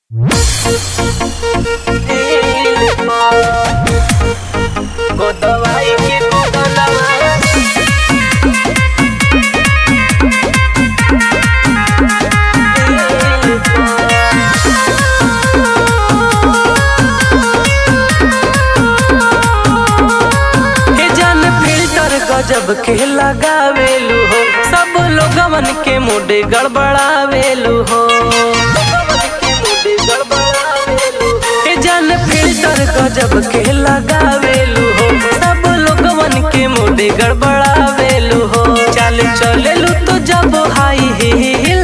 गोदवाई के गोदलवा हे जान फिल्टर गजब के लगावेलू हो सब लोगवन के मुडे गड़बड़ावेलू हो हे जान फिल्टर गजब के लगावेलू हो सब लोगवन के मुडे गड़बड़ावेलू हो चल चलेलू तो जब हाई हिल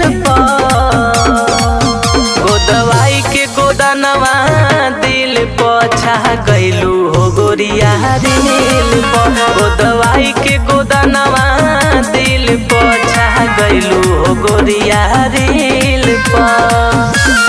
गोदवाई के गोदानवा दिल पछा गैलू हो गोरिया दिल गोदवाई के गोदानवा दिल पछा गैलू हो गोरिया दिल पर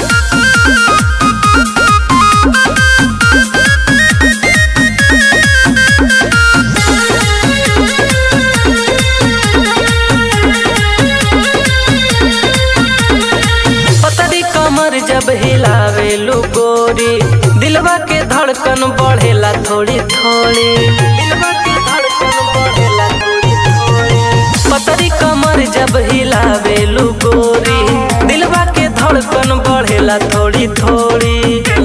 पतरी कमर जब हिलावेलू गोरी दिलवा के धड़कन बढ़ेला थोड़ी थोड़ी दिलवा के धड़कन बढ़ेला थोड़ी थोड़ी पतरी कमर जब हिलावेलू गोरी दिलवा के धड़कन बढ़ेला थोड़ी थोड़ी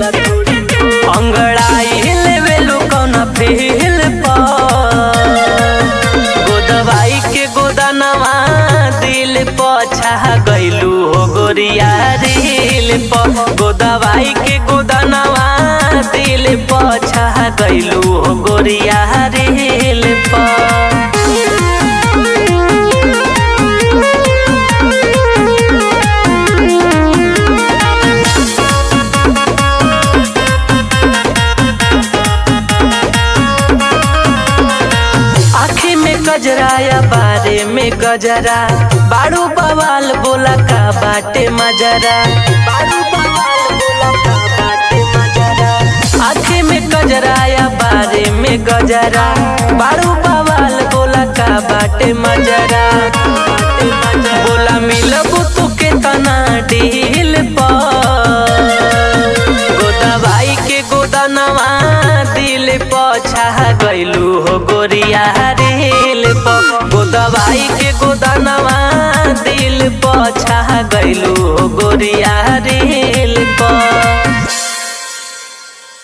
अंगड़ाई लेवेलू कौना फील पर गोदवाई के गोदानवा दिल पछा गैलू हो गोरिया दिल प गोदवाई के गोदानवा दिल पछा गैलू हो गोरिया दिल प आँखी में गजरा या बारे में गजरा बाड़ू बवाल बोला का बाटे मजरा बाड़ू बवाल बोला का बाटे मजरा आँखी में गजरा या बारे में गजरा बाड़ू बवाल बोला का बाटे मजरा बोला मिलबू तू के तना डील पर गोदवाई के गोदनवा दिल पछा गैलू हो गोरिया दिल प गोदवाई के गोदनवा दिल पछा गैलू हो गोरिया दिल